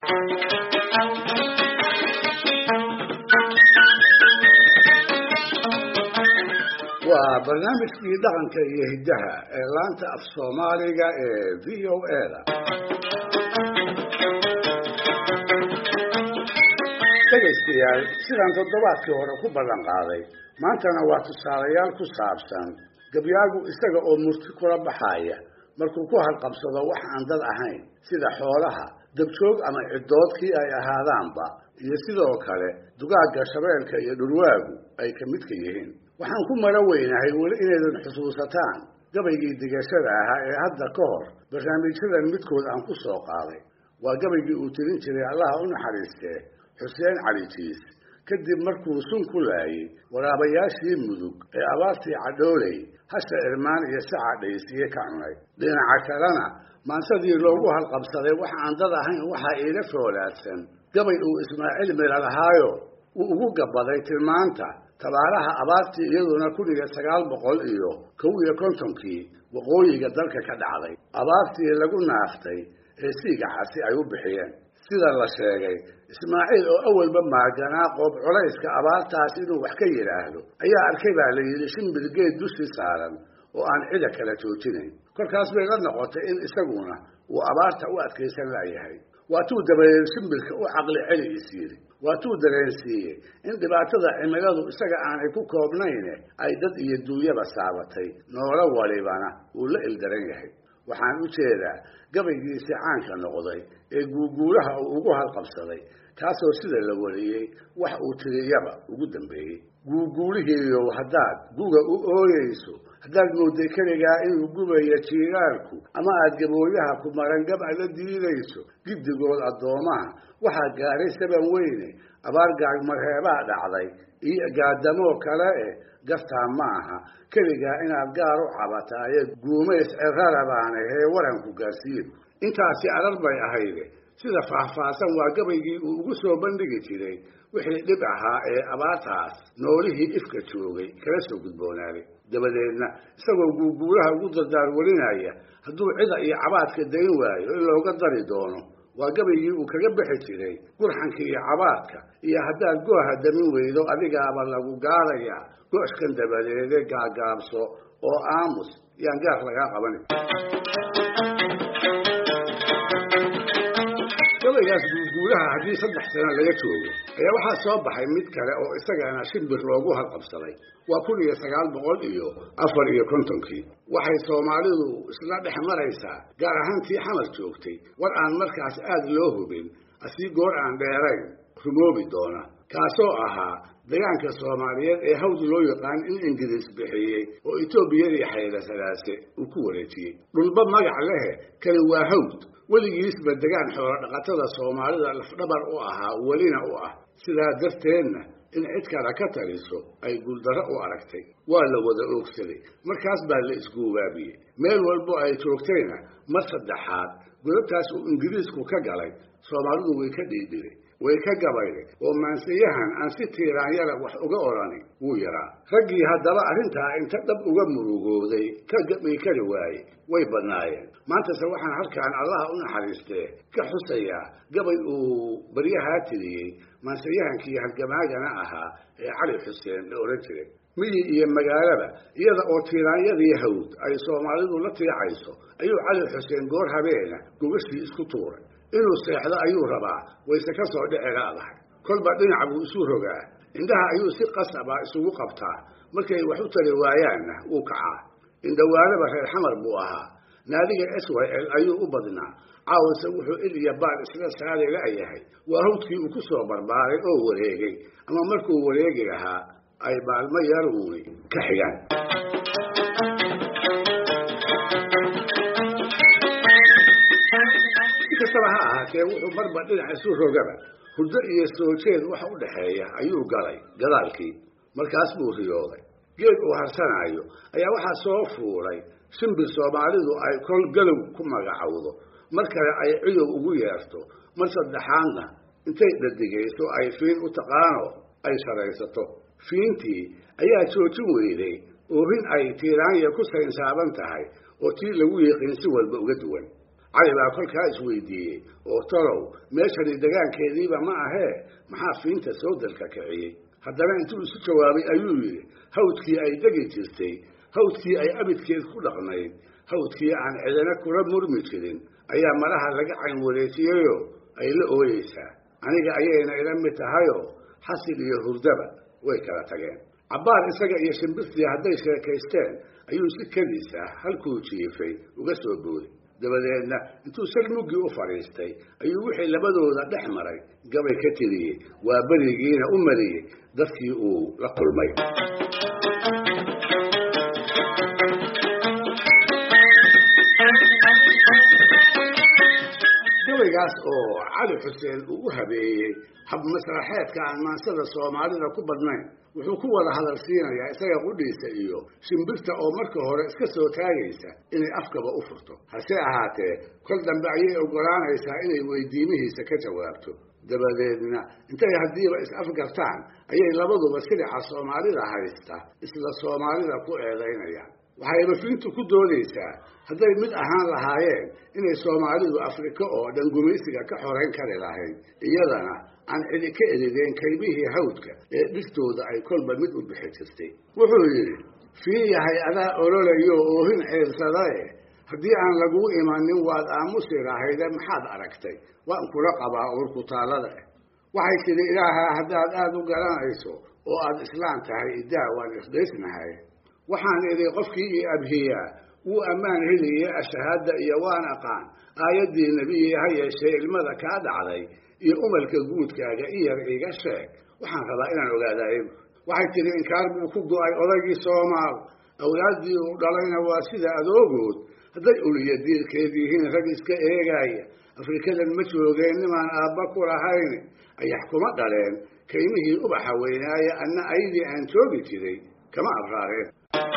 waa barnaamijkii dhaqanka iyo hiddaha ee laanta af soomaaliga ee v o a da dhegaystayaal sidaan toddobaadkii hore ku ballan qaaday maantana waa tusaalayaal ku saabsan gabyaagu isaga oo murti kula baxaaya markuu ku halqabsado wax aan dad ahayn sida xoolaha dabjoog ama ciddoodkii ay ahaadaanba iyo sidoo kale dugaagga shabeelka iyo dhurwaagu ay ka midka yihiin waxaan ku maro weynahay weli inaydan xusuusataan gabaygii digashada ahaa ee hadda ka hor barnaamijyadan midkood aan ku soo qaaday waa gabaygii uu tirin jiray allaha u naxariistee xuseen cali jiis kadib markuu sun ku laayey waraabayaashii mudug ee abaartii cadhooley hasha irmaan iyo saca dhaysiye ka cunay dhinaca kalena maansadii loogu halqabsaday wax aan dad ahayn waxaa iila foolaadsan gabay uu ismaaciil mila lahaayo uu ugu gabaday tilmaanta tabaaraha abaartii iyaduna kun iyo sagaal boqol iyo kow iyo kontonkii waqooyiga dalka ka dhacday abaartii lagu naaftay ee siigacasi ay u bixiyeen sida la sheegay ismaaciil oo awalba maaganaa qoob culayska abaartaas inuu wax ka yidhaahdo ayaa arkay baa la yidhi shimbir geed dushii saaran oo aan cida kala joojinayn kolkaas bay la noqotay in isaguna uu abaarta u adkaysan laayahay waatuu dabadeed shimbirka u caqli celi is yidhi waatuu dareensiiyey in dhibaatada cimiladu isaga aanay ku koobnayne ay dad iyo duunyaba saabatay noolo walibana uu la ildaran yahay waxaan u jeedaa gabaygiisii caanka noqday ee guuguulaha uu ugu halqabsaday kaasoo sida la wariyey wax uu tiriyaba ugu dambeeyey guuguulihiiyow haddaad guga u ooyeyso haddaad mooday keligaa inuu gubayo jiiraalku ama aad gabooyaha ku maran gab ala diidayso giddigood addoomaha waxaa gaaray saban weyne abaar gaagmarheebaa dhacday iyo gaadamoo kale eh gartaa ma aha keligaa inaad gaar u cabataaye guumays cirarabaana hee waranku gaarsiin intaasi arar bay ahayde sida faahfaahsan waa gabaygii uu ugu soo bandhigi jiray wixii dhib ahaa ee abaartaas noolihii ifka joogay kala soo gudboonaaday dabadeedna isagoo guuguulaha ugu dardaar warinaya hadduu cida iyo cabaadka dayn waayo in looga dari doono waa gabaygii uu kaga bixi jiray gurxanka iyo cabaadka iyo haddaad gooha damin weydo adigaaba lagu gaarayaa gooshkan dabadeede gaagaabso oo aamus yaan gaar lagaa qabanin gabaygaas guuguulaha haddii saddex sano laga joogo ayaa waxaa soo baxay mid kale oo isagana shimbir loogu halqabsaday waa kun iyo sagaal boqol iyo afar iyo kontonkii waxay soomaalidu isla dhex maraysaa gaar ahaan tii xamar joogtay war aan markaas aada loo hubin asii goor aan dheerayn rumoobi doona kaasoo ahaa degaanka soomaaliyeed ee hawd loo yaqaan in ingiriis bixiyey oo etoobiyadii xayla salaase uu ku wareejiyey dhulba magac lehe kani waa hawd weligiisba degaan xoolo dhaqatada soomaalida lafdhabar u ahaa welina u ah sidaa darteedna in cid kale ka taliso ay guuldarro u aragtay waa la wada oogsaday markaas baa la isguubaabiyey meel walbo ay joogtayna mar saddexaad godabtaas uu ingiriisku ka galay soomaalidu way ka dhiidhiday way ka gabayday oo maansayahan aan si tiiraanyara wax uga odhani wuu yaraa raggii haddaba arrintaa inta dhab uga murugooday ka gabi kari waaye way badnaayeen maantase waxaan halkaan allaha u naxariistee ka xusayaa gabay uu baryahaa tiriyey maansayahankii halgamaagana ahaa ee cali xuseen la odhan jiray miyi iyo magaalaba iyada oo tiiraanyadii hawd ay soomaalidu la tiicayso ayuu cali xuseen goor habeena gogashii isku tuuray inuu seexdo ayuu rabaa wayse ka soo dhici laadahay kolba dhinac buu isu rogaa indhaha ayuu si qasaba isugu qabtaa markay wax u tari waayaanna wuu kacaa indhawaalaba reer xamar buu ahaa naadiga s y l ayuu u badnaa caawise wuxuu il iyo baal isla saari la'yahay waa hawdkii uu ku soo barbaaray oo wareegay ama markuu wareegi lahaa ay baalmo yaruuni ka xigaan kastaba ha ahaatee wuxuu marba dhinac isu rogaba hurdo iyo soo jeed waxa u dhaxeeya ayuu galay gadaalkii markaas buu riyooday geed uu harsanaayo ayaa waxaa soo fuulay shimbir soomaalidu ay kol galow ku magacowdo mar kale ay ciyow ugu yeerto mar saddexaadna intay dhadigayso ay fiin u taqaano ay sharaysato fiintii ayaa joojin weyday oohin ay tiiraanya ku saynsaaban tahay oo tii lagu yiqiin si walba uga duwan cali baa kolkaa isweydiiyey oo talow meeshani degaankeediiba ma ahee maxaa fiinta sawdalka kiciyey haddana intuu isu jawaabay ayuu yidhi hawdkii ay degi jirtay hawdkii ay abidkeed ku dhaqnayd hawdkii aan cidina kula murmi jirin ayaa maraha laga cayn wareejiyeyoo ay la ooyeysaa aniga ayayna ila mid tahayoo xasil iyo hurdaba way kala tageen cabbaar isaga iyo shimbirtii hadday sheekaysteen ayuu si keliis ah halkuu jiifay uga soo booday dabadeedna intuu sal muggii u fadhiistay ayuu wixii labadooda dhex maray gabay ka tiriyey waa berigiina u mariyey dadkii uu la kulmay gabaygaas oo cali xuseen uu u habeeyey hab masraxeedka aan maansada soomaalida ku badnayn wuxuu ku wada hadal siinayaa isaga qudhiisa iyo shimbirta oo marka hore iska soo taagaysa inay afkaba u furto hase ahaatee kol dambe ayay oggolaanaysaa inay weydiimihiisa ka jawaabto dabadeedna intay haddiiba is-afgartaan ayay labaduba silica soomaalida haysta isla soomaalida ku eedaynayaan waxayba fiintu ku doonaysaa hadday mid ahaan lahaayeen inay soomaalidu afrika oo dhan gumaysiga ka xorayn kari lahayd iyadana aan cidi ka erideen kaymihii hawdka ee dhirtooda ay kolba mid u bixi jirtay wuxuu yidhi fiin yahay adaa ololayo oohin ceersadae haddii aan laguu imanin waad aamusi lahayde maxaad aragtay waan kula qabaa uurkutaallada ah waxay tidhi ilaahaa haddaad aada u garanayso oo aad islaan tahay idaa waan isdaysnahay waxaan idhi qofkii io abhiyaa wuu ammaan heliye ashahaadda iyo waan aqaan aayaddii nebiyi ha yeeshee ilmada kaa dhacday iyo umalka guudkaaga iyar iga sheeg waxaan rabaa inaan ogaadaay waxay tidhi inkaar buu ku go-ay odaygii soomaal awlaaddii uu dhalayna waa sida adoogood hadday uliya diirkeed yihiin rag iska eegaaya afrikadan ma joogeen nimaan aabba ku lahayn ayax kuma dhaleen kaymihii ubaxa weynaaya anna aydii aan joogi jiray kama abraareen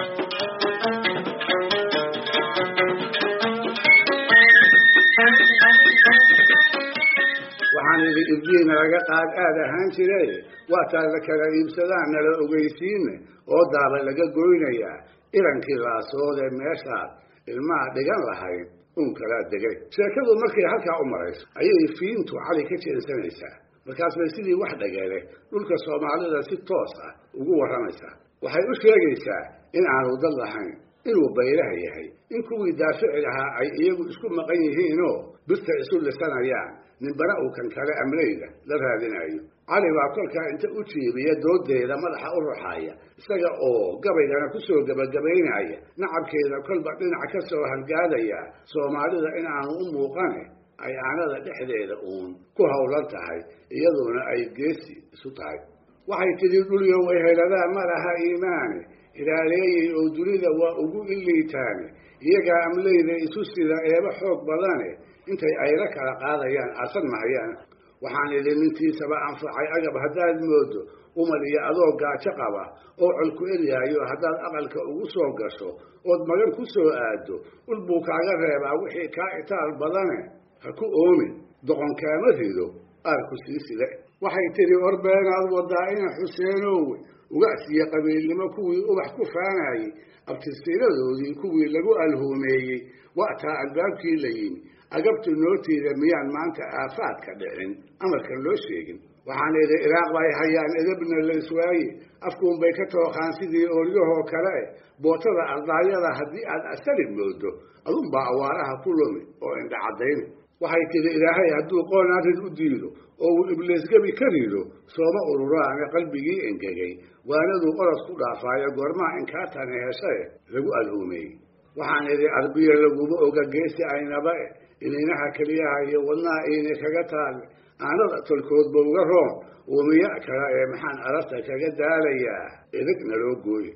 waxaan idhi ibdiina laga qaad aad ahaan jiray waataa la kala iibsadaan nala ogeysiine oo daaba laga goynayaa irankii laasoodee meeshaad ilmaha dhigan lahayd uun kalaa degay sheekadu markay halkaa u marayso ayay fiintu cali ka jeensanaysaa markaas bay sidii wax dhagele dhulka soomaalida si toos ah ugu warramaysaa waxay u sheegaysaa in aanu dad lahayn inuu baylaha yahay in kuwii daafici lahaa ay iyagu isku maqan yihiinoo birta isu lisanayaan ninbana uu kan kale amleyda la raadinayo cali baa kolkaa inta u jiibiya doodeeda madaxa u ruxaaya isaga oo gabaygana ku soo gebagabaynaya nacabkeeda kolba dhinac ka soo halgaadaya soomaalida in aanu u muuqane ay aanada dhexdeeda uun ku howlan tahay iyaduna ay geesi isu tahay waxay tidhi dhulyo wayheladaa ma laha iimaane ilaaleeyey oo dunida waa ugu iliitaane iyagaa amleyda isu sida eeba xoog badane intay ayla kala qaadayaan arsan mahayaan waxaan idhi nintiisaba anfacay agab haddaad moodo umar iyo adoo gaajo qaba oo colku eryaayo haddaad aqalka ugu soo gasho ood magan ku soo aado ul buu kaaga reebaa wixii kaa itaal badane ha ku oomin doqon kaama rido aarku sii sile waxay tidhi orbeenaad wadaa ina xuseenowe ugacsiya qabiilnimo kuwii ubax ku faanayey abtirsiiradoodii kuwii lagu alhuumeeyey waataa albaabkii la yimi agabtu nootiida miyaan maanta aafaadka dhicin amarkan loo sheegin waxaan idhi iraaq bay hayaan edabna layswaaye afkuunbay ka tooqaan sidii ooryahoo kale eh bootada ardaayada haddii aad asali moodo adunbaa awaaraha ku lumi oo indha caddayna waxay tidhi ilaahay hadduu qoon arrin u diido oo uu ibliisgebi ka rido sooma ururaane qalbigii engegay waanaduu orod ku dhaafaayo goormaha inkaatane heshae lagu alhuumeeyey waxaan idhi arbiya laguma oga geesi aynaba e ininaha keliyaha iyo wadnaha iini kaga taale aanada tolkoodba uga roon uumiya kale ee maxaan ararta kaga daalayaa idig naloo gooye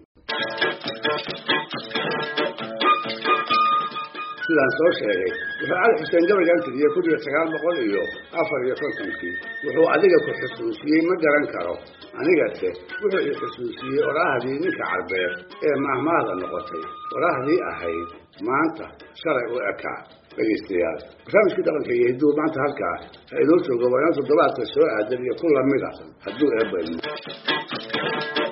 sidaan soo sheegay wuxuu cali xuseen gabaygan tiriyey kun iyo sagaal boqol iyo afar iyo kontonkii wuxuu adiga ku xusuusiyey ma garan karo anigase wuxuu i xusuusiyey oraahdii ninka carbeed ee maahmaada noqotay oraahdii ahayd maanta shalay u ekaa dhegaystayaal barnaamijkii dhaqanka iyo hidduu maanta halkaa ha inoo joogo waa inoo toddobaadka soo aadan iyo ku lamid a hadduu eebba ilmo